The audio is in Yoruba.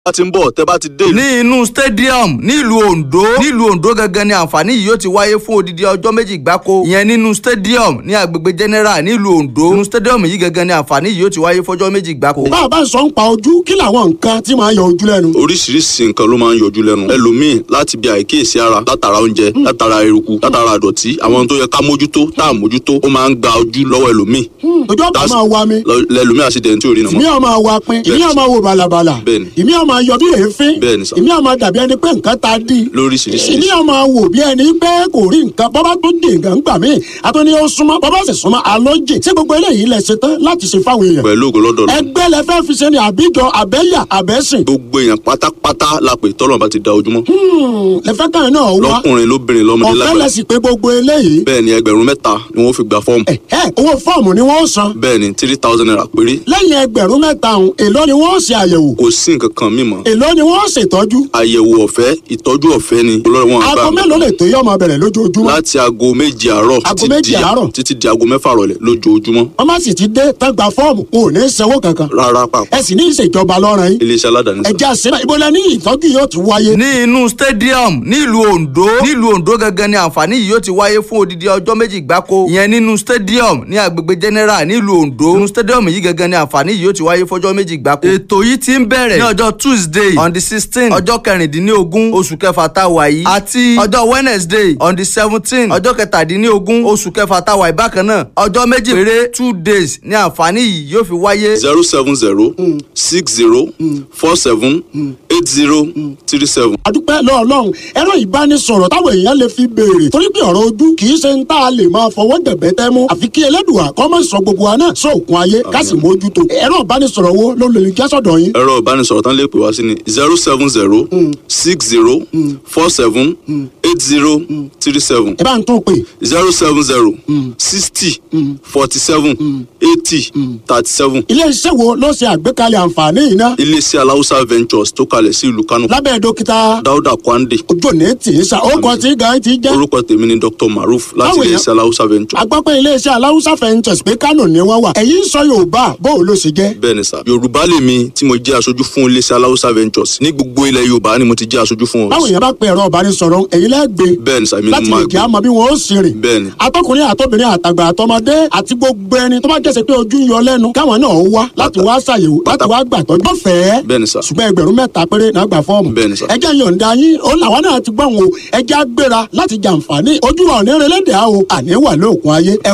bá ti ń bọ̀ tẹ́ bá ti dé ìlú. ní inú stadium nílùú ondo nílùú ondo gangan ni àǹfààní yìí yóò ti wáyé fún odidi ọjọ́ méjì gbáko ìyẹn nínú stadium ní agbègbè general nílùú ondo nínú stadium yìí gangan ni àǹfààní yìí yóò ti wáyé fọjọ́ méjì gbáko. bá a bá ń sọ ń pa ojú kí làwọn nǹkan tí máa ń yọ ojú lẹ́nu. oríṣiríṣi nǹkan ló máa ń yọjú lẹ́nu ẹlòmíì láti bí àìkíyèsí ara látara oúnjẹ látara eruku látara àdọ̀tí àwọn tó yẹ ká mójútó tá à mójútó ó máa ń gba ojú lọ́wọ́ ẹlòmíì ojú ọ̀pá That's- máa wa mi lọ- lẹlòmíì àṣìdẹ̀ntì ò rí nà ìmí mọ́. ọ̀ máa wa pin ìmí ọ̀ máa wo bàlàbàlà Bẹ́ẹ̀ni. ìmí ọ̀ máa yọ bí èéfín Bẹ́ẹ̀ni sà. ìmí ọ̀ máa dàbí ẹni pé nǹkan ta dí lóríṣiríṣi ìmí ọ̀ máa wò bí ẹni pé kò rí nǹkan bọ́bá tó dé nǹkan gbà mí àtúní ó súnmọ́ bọ́bá sì súnmọ́ alójì tí gbogbo eléyìí lẹ ṣe tán láti ṣe fáwọn èèyàn pẹ̀lú ògo lọ́dọ̀ lọ. ẹgbẹ́ lẹ fẹ́ fi ṣe ni àbíjọ àbẹ́yà àbẹ́sìn gbogbo èèyàn pátápátá la pè tọ́lọ̀ bá ti da ojúmọ́. lẹ fẹ́ káyọ̀ náà wá lọ́kùnrin lóbìnrin lọ́mọdé ọ̀fẹ́ lẹ lágbàá. sì pé gbogbo eléyìí bẹ́ẹ̀ ni ẹgbẹ̀rún mẹ́ta ni wọ́n fi gba fọ́ọ̀mù. ẹ ẹ owó fọ́ọ̀mù ni wọ́n san bẹ́ẹ̀ ni three thousand naira péré. lẹ́yìn ẹgbẹ̀rún mẹ́ta ọ̀hún èló ni wọ́n ṣe àyẹ̀wò kò sí nǹkan kan mímọ́. èló ni wọ́n ṣètọ́jú àyẹ̀wò ọ̀fẹ́ ìtọ́jú ọ̀fẹ́ ni. olórí wọn aago mélòó lè tó yọ ọmọ bẹ̀rẹ̀ lójoojúmọ́ láti aago méje àárọ̀ Aago títí méje di- àárọ̀? títí di aago mẹ́fà rọ̀lẹ́ lójoojúmọ́. wọ́n má sì ti dé tán gba fọ́ọ̀mù kò ní sanwó kankan rárá pàpà ẹ sì ní ìṣèjọba lọ́rùn yín iléeṣẹ́ aládàáni ẹ sá. jẹ́ àṣírà ibo la ní ìtọ́jú yóò ti wáyé ní inú stadium nílùú ondo nílùú ondo gangan ni àǹfààní yìí yóò ti wáyé fún odidi ọjọ́ méjì gbáko ìyẹn nínú stadium ní agbègbè general nílùú ondo nínú stadium yìí gangan ni àǹfààní yìí yóò ti wáyé fọjọ́ méjì gbáko. ètò yìí ti ń bẹ̀rẹ̀ ní ọjọ́ tuesday on the sixteen ọjọ́ kẹrìndínlógún oṣù kẹfà tá a wà yìí àti ọjọ́ wednesday on the seventeen ọjọ́ kẹtàdínlógún oṣù kẹfà tá a wà yìí bákan náà ọjọ́ méjì péré two days ni àǹfààní yìí yóò fi wáyé. zero seven zero six zero four seven eight zero three seven. adúpẹ́ lọ́ọ̀lọ́run ẹ̀rọ ìbánisọ̀rọ̀ táwọn èèyàn lè fi béèrè torí pé ọ̀rọ̀ ojú kì í ṣe ń tá a lè máa fọwọ́ dẹ̀bẹ́ tẹ́ mú àfi kí ẹlẹ́dùà kọ́ mọ̀ sọ gbogbo wa náà sóòkun ayé ká sì mójútó ẹ̀rọ ìbánisọ̀rọ̀ wo ló lè já sọ̀dọ̀ yín ẹ̀rọ ìbánisọ̀rọ̀ tán lè pè wá sí ni zero seven zero six zero four seven eight zero three seven ẹ bá ń tún pè zero seven zero sixty forty seven eighty thirty seven. ilé iṣẹ́ wo ló ṣe àgbékalẹ̀ àǹfààní yìí náà iléeṣẹ́ aláwùsá ventures tó kalẹ̀ sí ìlú kánò lábẹ́ dókítà dáúdà kwande ojú òní tì í sa ó kọ tí gan ti jẹ́ orúkọ tèmi ni dr maruf láti Báwo yẹn? iléeṣẹ́ aláwùsá ventures. agbápẹ́ iléeṣẹ́ aláwùsá fẹ́ǹtẹ̀s pé kánò ni wọ́n wà ẹ̀yìn sọ yorùbá bóun ló ṣe jẹ́ bẹ́ẹ̀ ni sà yorùbá lèmi tí mo jẹ́ aṣojú fún iléeṣẹ́ aláwùsá ventures ní gbogbo ilẹ̀ yorùbá ni mo ti jẹ́ aṣojú fún báwo wọn. yẹn bá pe ẹ̀rọ ìbánisọ̀rọ̀ ẹ̀yìn lẹ́gbẹ̀ẹ́ bẹ́ẹ̀ ni sà èmi ni láti mo lè máa kí gbé a mọ bí wọn ó sì rìn. bẹ́ẹ̀ ni atọkùnrin àtọbìnrin àtàgbà àtọmọdé àti gbogbo ẹni tó bá jẹ́sẹ̀ pé ojú ń yọ lẹ́nu káwọn náà wá láti wá ṣàyẹ̀wò láti wá gbàtọ́jú. wọ́n fẹ́ bẹ́ẹ̀ ni sà ṣùgbọ́n ẹgbẹ̀rún mẹ́ta péré náà gbà fọ́ọ̀mù. Bẹ́ẹ̀ ni sà. ẹjẹ́ yọ̀ǹda yín ó làwọn náà ti gbọ́n o ẹjẹ́ á gbéra láti jàǹfààní ojú wa ò ní relẹ́dẹ̀ẹ́ o àní wà lóòkun ayé ẹ